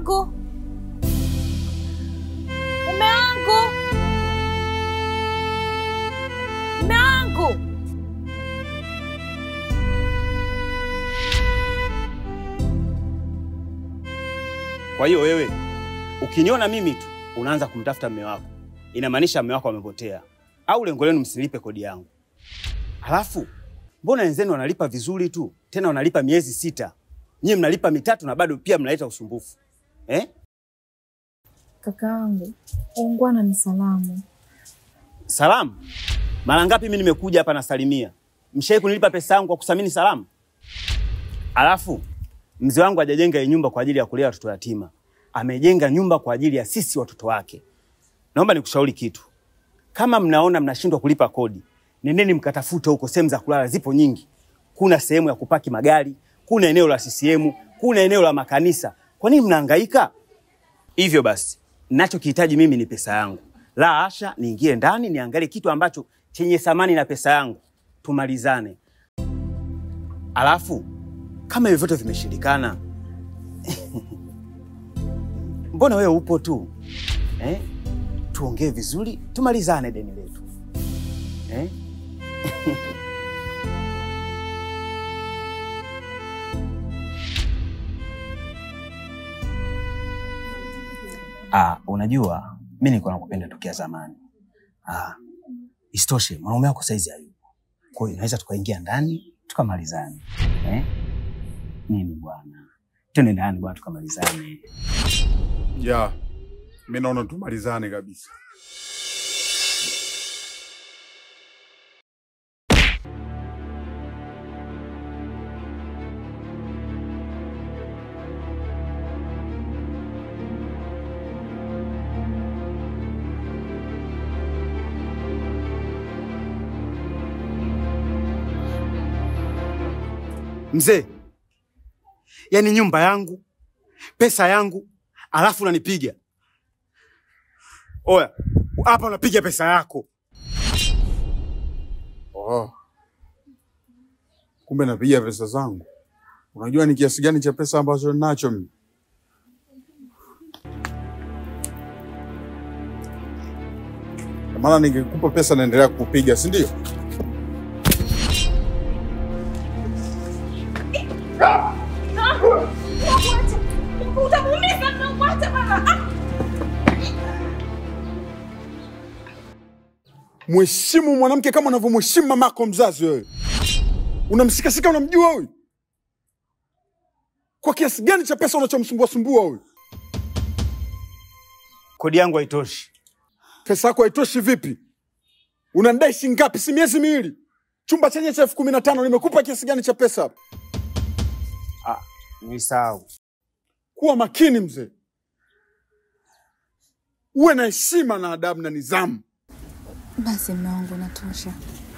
wangu, mume wangu, mume wangu. Kwa hiyo wewe ukiniona mimi tu unaanza kumtafuta mme wako, inamaanisha mme wako amepotea, au lengo lenu msilipe kodi yangu. Halafu mbona wenzenu wanalipa vizuri tu, tena wanalipa miezi sita, nyie mnalipa mitatu na bado pia mnaleta usumbufu eh? Kakaangu, ungwana ni salamu. Salamu mara ngapi mimi nimekuja hapa nasalimia, mshai kunilipa pesa yangu kwa kusamini salamu? Alafu mzee wangu hajajenga hii nyumba kwa ajili ya kulea watoto yatima, amejenga nyumba kwa ajili ya sisi watoto wake. Naomba nikushauri kitu, kama mnaona mnashindwa kulipa kodi, nendeni mkatafute huko, sehemu za kulala zipo nyingi. Kuna sehemu ya kupaki magari, kuna eneo la CCM, kuna eneo la makanisa. Kwa nini mnahangaika hivyo? Basi ninachokihitaji mimi ni pesa yangu, la asha, niingie ndani niangalie kitu ambacho chenye thamani na pesa yangu, tumalizane. Alafu kama hivyo vyote vimeshindikana, mbona wewe upo tu eh? Tuongee vizuri, tumalizane deni letu eh? Ah, unajua mi nilikuwa nakupenda tokea zamani. Ah, isitoshe mwanaume wako saizi hayupo, kwa hiyo naweza tukaingia ndani tukamalizane eh? Nini bwana, twende ndani bwana tukamalizane. Ya, mi naona tumalizane kabisa. Mzee, yaani nyumba yangu, pesa yangu, alafu unanipiga. Oya, hapa unapiga pesa yako. Oh. Kumbe napiga pesa zangu. Unajua ni kiasi gani cha pesa ambacho ninacho mimi? Kwa Maana ningekupa pesa naendelea kukupiga, si ndio? Utamuumiza na kuacha baba. Mheshimu mwanamke kama unavyomheshimu mamako mzazi wewe. Unamshikashika, unamjua huyu? Kwa kiasi gani cha pesa unachomsumbua sumbua huyu? Kodi yangu haitoshi. Pesa yako haitoshi vipi? Unanidai shilingi ngapi? Si miezi miwili, chumba chenye cha elfu kumi na tano nimekupa kiasi gani cha pesa hapa? Ah, nisahau. Kuwa makini mzee, uwe na heshima na adabu na nidhamu. Basi mme wangu, natosha.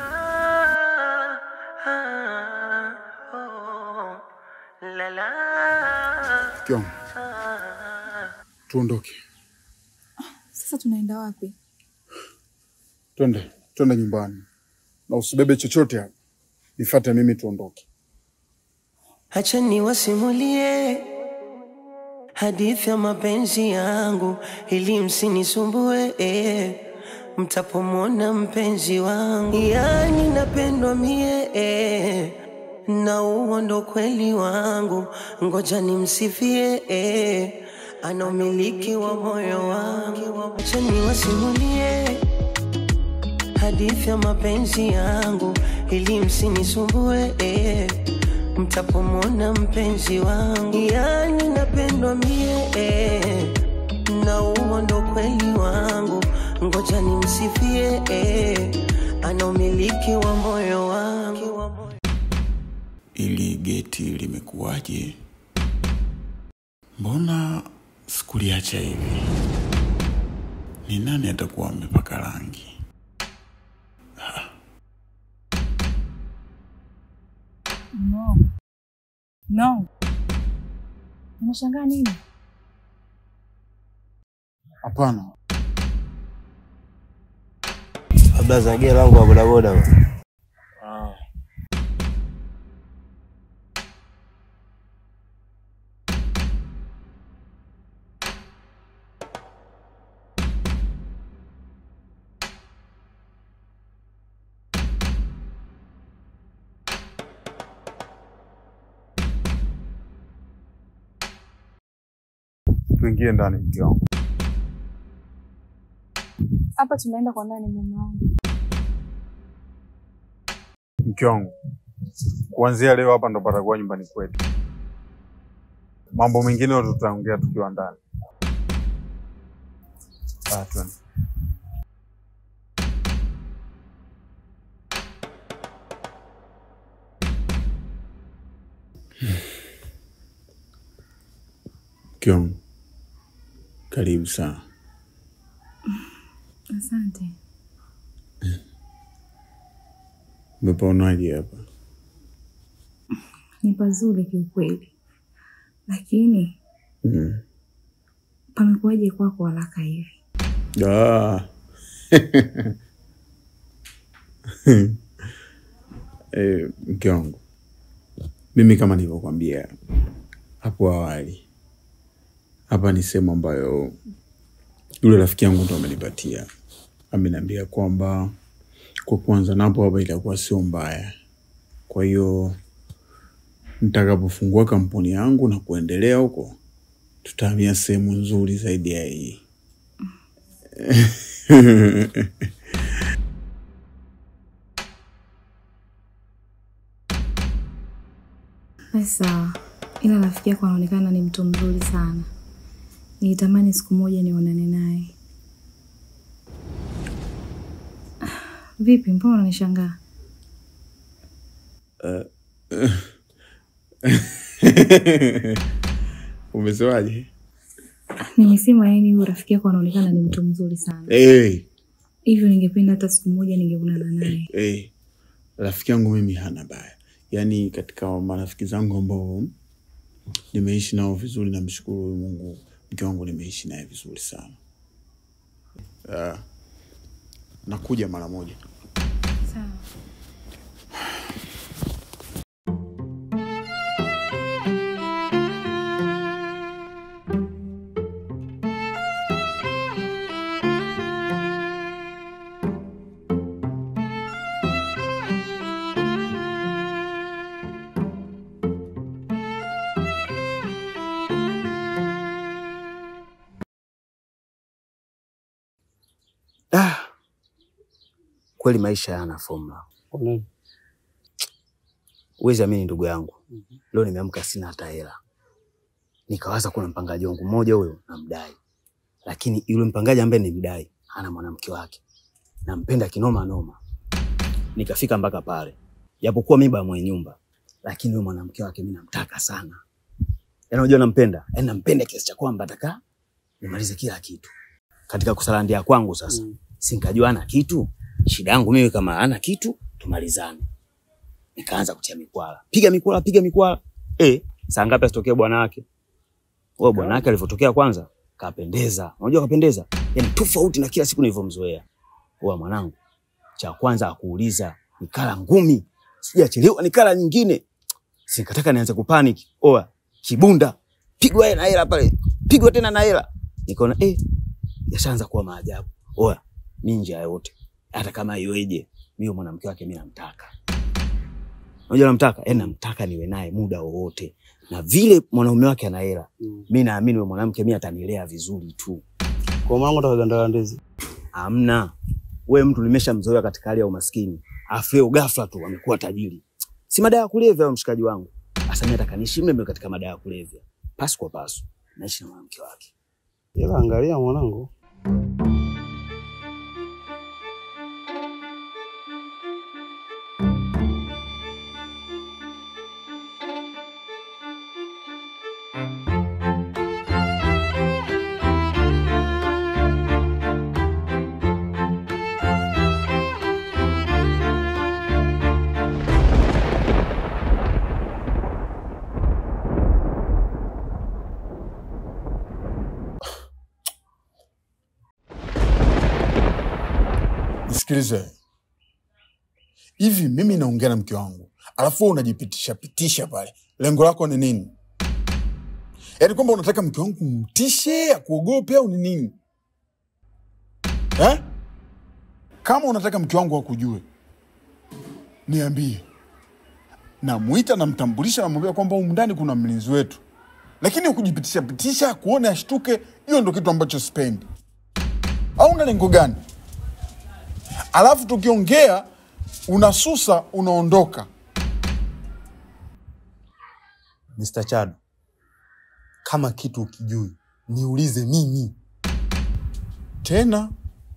Mke wangu, tuondoke, Sasa tunaenda wapi? twende twende nyumbani, na usibebe chochote hapa, nifuate mimi, tuondoke. Acha niwasimulie hadithi ya mapenzi yangu ili msinisumbue eh. Mtapomwona mpenzi wangu, yani napendwa mie eh. na huo ndo kweli wangu, ngoja nimsifie eh. ana umiliki wa moyo wangu. Acha niwasimulie hadithi ya mapenzi yangu ili msinisumbue eh. Mtapomwona mpenzi wangu, yani napendwa mie eh. na huo ndo kweli wangu, ngoja nimsifie eh. ana umiliki wa moyo wangu. Ili geti limekuwaje? Mbona sikuliacha hivi? Ni nani atakuwa amepaka rangi? No. No. Unashangaa nini? Hapana, labda zagia langu wa bodaboda bwana. tuingie ndani, mke wangu. Hapa tunaenda kwa nani mume wangu? Mke wangu, kuanzia leo hapa ndo patakuwa nyumbani kwetu. Mambo mengine yote tutaongea tukiwa ndani. Ah, twende. Mke wangu, karibu sana. Asante. Umepaonaje hapa? Ni pazuri kiukweli, lakini Mm. pamekuwaje kwako haraka hivi? Ah. Eh, mke wangu, mimi kama nilivyokwambia hapo awali, hapa ni sehemu ambayo yule rafiki yangu ndo amenipatia. Ameniambia kwamba kwa kuanza napo hapa itakuwa sio mbaya, kwa hiyo nitakapofungua kampuni yangu na kuendelea huko, tutahamia sehemu nzuri zaidi ya hii. Basi sawa, ila rafiki yako anaonekana ni mtu mzuri sana. Nilitamani siku moja nionane naye. Vipi, mbona unanishangaa? Umesemaje? Nimesema yaani huyu rafiki yako anaonekana ni mtu mzuri sana, Hey, hivyo ningependa hata siku moja ningeonana naye. hey. Rafiki yangu mimi hana baya, yaani katika marafiki zangu ambao nimeishi nao vizuri, namshukuru huyu Mungu, mke wangu nimeishi naye vizuri sana. Uh, nakuja mara moja. Sawa. Ah, kweli maisha yana fomula. Huwezi amini ndugu yangu, leo nimeamka sina hata hela. Nikawaza kuna mpangaji wangu mmoja huyo namdai, lakini yule mpangaji ambaye nimdai hana mwanamke wake, nampenda kinoma noma. Nikafika mpaka pale, japokuwa mimi baba mwenye nyumba, lakini yule mwanamke wake mimi namtaka sana. Yaani unajua nampenda, yaani nampenda kiasi cha kwamba nataka nimalize kila kitu katika kusalandia kwangu. Sasa mm. sinkajua ana kitu, shida yangu mimi kama ana kitu tumalizane. Nikaanza kutia mikwala, piga mikwala, piga mikwala. Eh, saa ngapi asitokee bwana wake? Wewe bwana wake alivyotokea kwanza kapendeza. Unajua kapendeza? Yaani tofauti na kila siku nilivyomzoea. Wewe mwanangu, cha kwanza akuuliza nikala ngumi, sijachelewa nikala nyingine. Sikataka nianze kupanic. Oa, kibunda, pigwa yeye na hela pale. Pigwa tena na hela. Nikaona eh, yashaanza kuwa maajabu. Oya, mi nje ya yote, hata kama iweje, mimi mwanamke wake mi namtaka. Unajua namtaka, yaani namtaka niwe naye muda wowote, na vile mwanaume wake ana hela mm. mi naamini yule mwanamke mi atanilea vizuri tu. Kwa mwanangu atakagandala ndizi. Amna we mtu nimeshamzoea katika hali ya umaskini, afu leo ghafla tu amekuwa tajiri. Si madawa ya kulevya wewe mshikaji wangu. Sasa mimi nataka niishi mle mle katika madawa ya kulevya, pasu kwa pasu, naishi na mwanamke wake. Ila angalia mwanangu. Nisikilize hivi, mimi naongea na mke wangu alafu wewe unajipitisha pitisha pale, lengo lako ni nini? Yaani kwamba unataka mke wangu mtishe akuogope au ni nini eh? Kama unataka mke wangu akujue, niambie, namwita, namtambulisha, namwambia kwamba humu ndani kuna mlinzi wetu, lakini kujipitisha pitisha kuone ashtuke, hiyo ndo kitu ambacho sipendi. Au una lengo gani? Alafu tukiongea unasusa, unaondoka. Mr. Chado, kama kitu ukijui niulize mimi. tena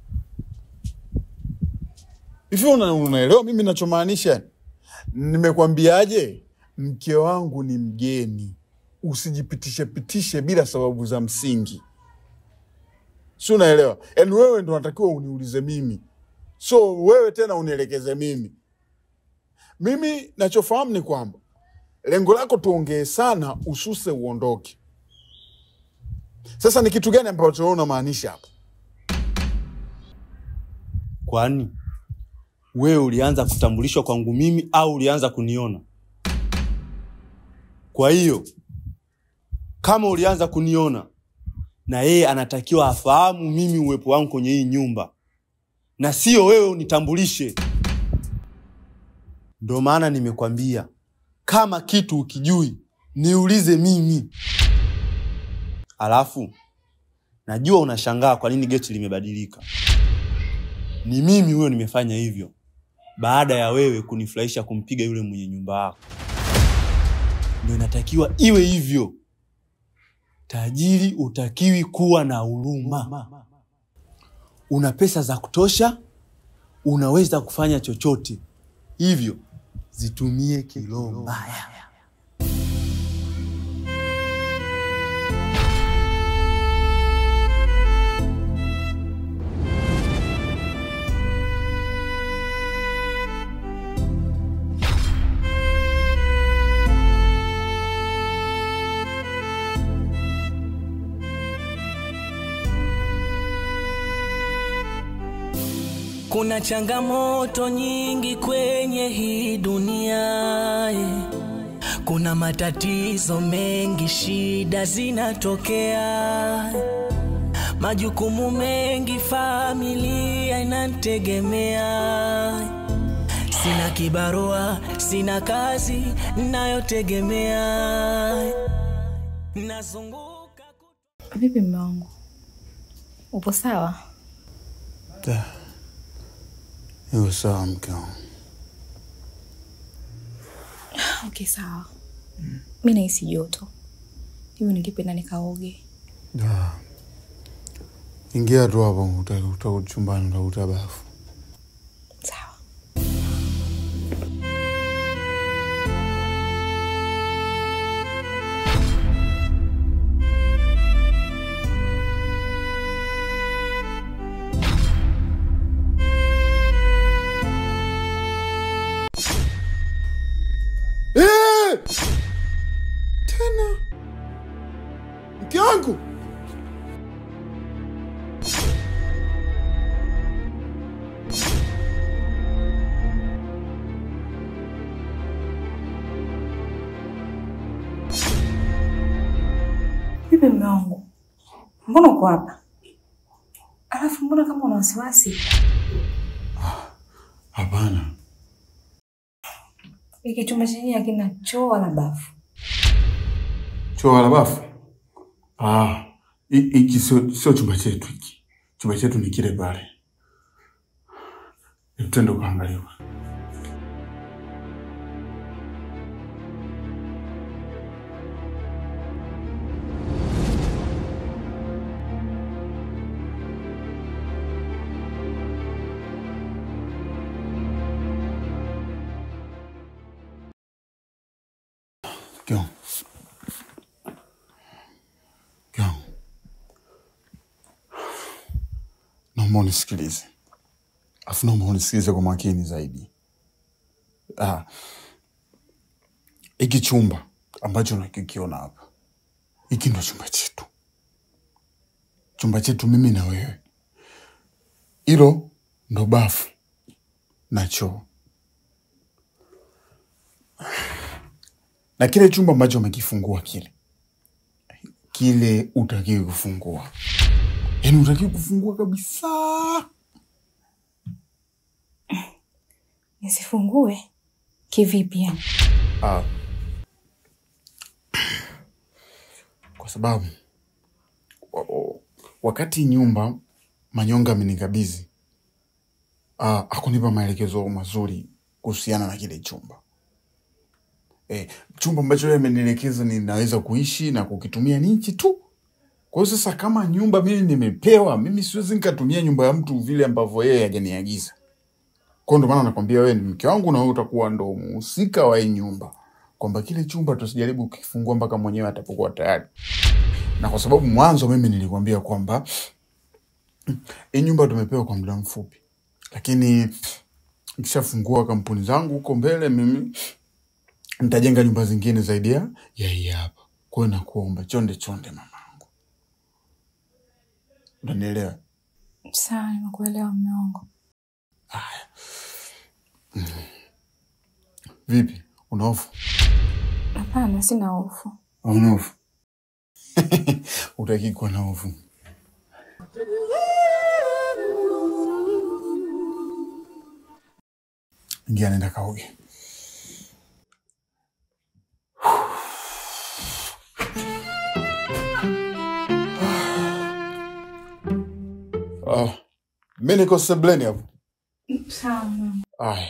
hivi una, unaelewa mimi nachomaanisha nimekwambiaje mke wangu ni mgeni usijipitishe pitishe bila sababu za msingi si unaelewa yaani wewe ndo unatakiwa uniulize mimi so wewe tena unielekeze mimi mimi nachofahamu ni kwamba lengo lako tuongee sana ususe uondoke sasa ni kitu gani ambacho wewe unamaanisha hapa Kwani wewe ulianza kutambulishwa kwangu mimi au ulianza kuniona? Kwa hiyo kama ulianza kuniona, na yeye anatakiwa afahamu mimi uwepo wangu kwenye hii nyumba, na sio wewe unitambulishe. Ndo maana nimekwambia kama kitu ukijui niulize mimi. Alafu najua unashangaa kwa nini geti limebadilika. Ni mimi huyo nimefanya hivyo baada ya wewe kunifurahisha kumpiga yule mwenye nyumba yako. Ndio inatakiwa iwe hivyo. Tajiri utakiwi kuwa na huruma. Una pesa za kutosha, unaweza kufanya chochote, hivyo zitumie kiroho mbaya. Kuna changamoto nyingi kwenye hii dunia eh. Kuna matatizo mengi, shida zinatokea, majukumu mengi, familia inanitegemea. Sina kibarua, sina kazi nayotegemea, nazunguka ku- Vipi mme wangu, upo sawa? Iwe sawa mke wangu. Okay, sawa. Mi nahisi joto, hivyo ningependa nikaoge. Da. Ingia tu hapo uta- uta- chumbani utakuta bafu. Sawa. Eh! Tena mke wangu Vipi mme wangu, mbona uko hapa? Alafu mbona kama una wasiwasi? hapana. Hiki chumba chenyewe hakina choo wala bafu. Choo wala bafu? Ah, hi- hiki sio sio chumba chetu hiki. Chumba chetu ni kile pale. Twende ukaangalia. Mke wangu. Mke wangu. Naomba unisikilize, alafu naomba unisikilize kwa makini zaidi. Ah, hiki chumba ambacho nakikiona hapa, hiki ndo chumba chetu, chumba chetu mimi na wewe. Hilo ndo bafu na choo, na kile chumba ambacho umekifungua kile kile utakiwi kufungua, yaani utakiwi kufungua kabisa. Nisifungue kivipi yani? Ah. kwa sababu wa- wa- wakati nyumba Manyonga amenikabidhi ah, hakunipa maelekezo mazuri kuhusiana na kile chumba eh, chumba ambacho yeye amenielekeza ninaweza kuishi na kukitumia ni hichi tu. Kwa hiyo sasa, kama nyumba mimi nimepewa, mimi siwezi nikatumia nyumba ya mtu vile ambavyo yeye hajaniagiza. Kwa hiyo ndo maana nakwambia wewe ni mke wangu na wewe utakuwa ndo mhusika wa hii nyumba, kwamba kile chumba tusijaribu kukifungua mpaka mwenyewe atapokuwa tayari, na kwa sababu mwanzo mimi nilikwambia kwamba hii nyumba tumepewa kwa muda mfupi, lakini nikishafungua kampuni zangu huko mbele, mimi nitajenga nyumba zingine zaidi ya ya hii hapa. Kwa hiyo nakuomba chonde chonde, mamangu, unanielewa? Sawa, nimekuelewa mume wangu. Vipi, una hofu? Hapana, sina hofu. Hauna hofu? Utaki kuwa na hofu. Ingia, nenda kaoge. Ah, mi niko sebleni hapo. Sawa mume wangu. Ay.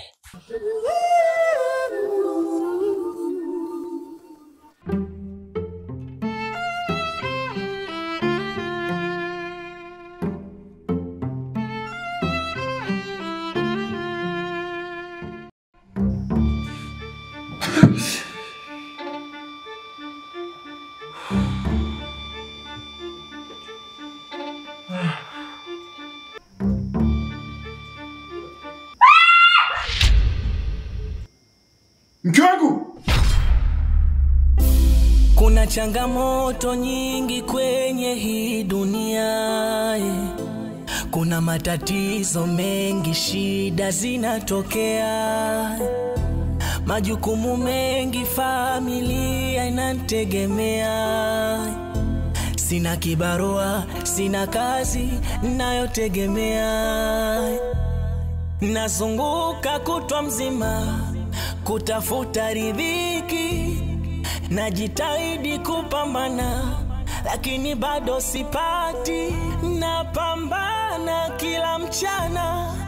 Mke wangu! Kuna changamoto nyingi kwenye hii dunia eh. Kuna matatizo mengi, shida zinatokea, majukumu mengi, familia inategemea. Sina kibarua, sina kazi nayotegemea, nazunguka kutwa mzima kutafuta riziki najitahidi kupambana lakini bado sipati napambana kila mchana